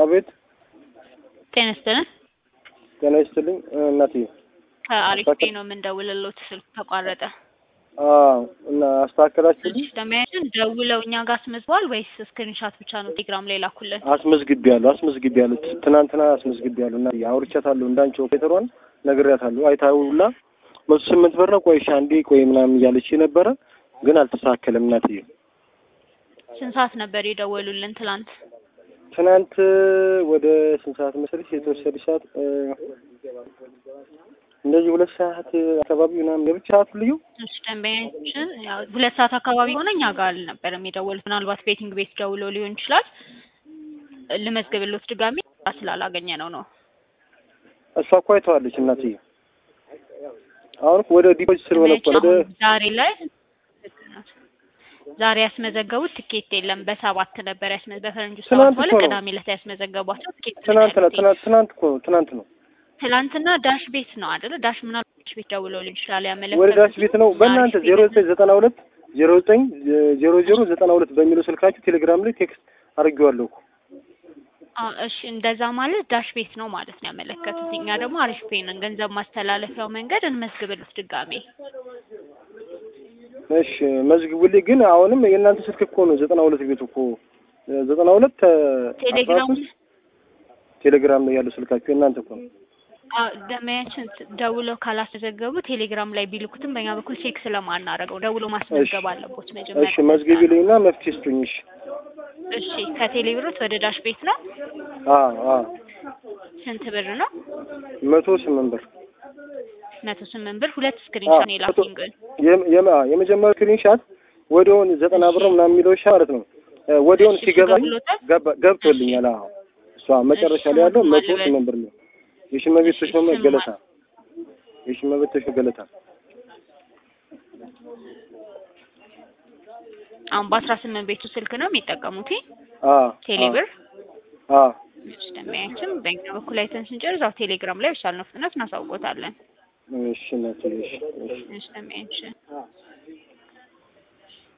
አቤት ጤና ይስጥልን። ጤና ይስጥልኝ እናትዬ። ከአሪፍ ፔ ነው የምንደውልልዎት፣ ስልክ ተቋረጠ። አዎ እና አስተካከላችሁልኝ? እሺ ደንበኛችን ደውለው እኛ ጋር አስመዝግበዋል ወይስ ስክሪንሻት ብቻ ነው ቴሌግራም ላይ ላኩልን? አስመዝግቤያለሁ አስመዝግቤያለሁ። ትናንትና አስመዝግቤያለሁ እና አውርቻታለሁ። እንዳንቺ ኦፔተሯን ነግሬያታለሁ። አይታውላ መቶ ስምንት ብር ነው። ቆይ እሺ አንዴ ቆይ ምናምን እያለች ነበረ፣ ግን አልተሳካለም እናትዬ። ስንት ሰዓት ነበር የደወሉልን ትላንት? ትናንት ወደ ስንት ሰዓት መሰለሽ? የተወሰደ ሰዓት እንደዚህ ሁለት ሰዓት አካባቢ ምናምን የብቻ ሰዓት ልዩ እሺ ደንበኛችን ያው ሁለት ሰዓት አካባቢ ሆነ እኛ ጋር አልነበረም የደወሉት። ምናልባት ቤቲንግ ቤት ደውለው ሊሆን ይችላል። ልመዝግብልዎት ድጋሚ ስላላገኘ ነው ነው። እሷ እኮ አይተዋለች እናትዬ። አሁን እኮ ወደ ዲፖዚት ስለሆነ እኮ ወደ አሁን ዛሬ ላይ ዛሬ ያስመዘገቡት ትኬት የለም። በሰባት ነበር ያስመ በፈረንጁ ሰባት ትናንት ማለት እኮ ነው። ቅዳሜ ዕለት ያስመዘገቧቸው ትኬት ነው ትናንት ነው ያሉት። ትናንት ትናንት እኮ ነው ትናንት ነው ትላንትና ዳሽ ቤት ነው አይደለ? ዳሽ ምናልባት ዳሽ ቤት ደውለው ሊሆን ይችላል ያመለከቱት። ወደ ዳሽ ቤት ነው። በእናንተ አሪፍ ዜሮ ቤት ዘጠኝ ዘጠና ሁለት ዜሮ ዘጠኝ ዜሮ ዜሮ ዘጠና ሁለት በሚለው ስልካችሁ ቴሌግራም ላይ ቴክስት አድርጌዋለሁ እኮ። አ እሺ እንደዛ ማለት ዳሽ ቤት ነው ማለት ነው ያመለከቱት። እኛ ደግሞ አሪፍ ፔ ነን። ገንዘብ ማስተላለፊያው መንገድ እንመዝግብልት ድጋሜ። እሺ መዝግቡልኝ። ግን አሁንም የእናንተ ስልክ እኮ ነው ዘጠና ሁለት ቤቱ እኮ ዘጠና ሁለት ቴሌግራም ቴሌግራም ላይ ያለው ስልካችሁ የእናንተ እኮ ነው። አ ደመያችን ደውለው ካላስመዘገቡ ቴሌግራም ላይ ቢልኩትም በእኛ በኩል ቼክ ስለማናደርገው ደውሎ ማስመዝገብ አለቦት መጀመሪያ። እሺ መዝግቢልኝና መፍትሄ ስጡኝ። እሺ እሺ ከቴሌ ብሮት ወደ ዳሽ ቤት ነው። አ አ ስንት ብር ነው? መቶ ስምንት ብር መቶ ስምንት ብር። ሁለት ስክሪንሾት ነው የላኩኝ ግን የም- የም- አ፣ የመጀመሪያው ስክሪንሻት ወዲያውን ዘጠና ብር ምናምን የሚለው ሻ ማለት ነው እ፣ ወዲያውን እሺ፣ ሲገባኝ ገብቶታል? ገባ- ገብቶልኛል። አዎ እሷ መጨረሻ ላይ ያለው እሺ፣ መቶ ማልበል። ስምንት ብር ነው። የሽመቤት እሺ፣ ተሾመ ስም ገለታ የሽመቤት ተሾመ ገለታ አሁን በአስራ ስምንት ቤቱ ስልክ ነው የሚጠቀሙት አ ቴሌ ብር። አ እሺ ደመያችን በእኛ በኩል አይተን ስንጨርስ እዛው ቴሌግራም ላይ በቻልነው ፍጥነት እናሳውቆታለን። እሺ እናትዬ እሺ እሺ እሺ ደመያችን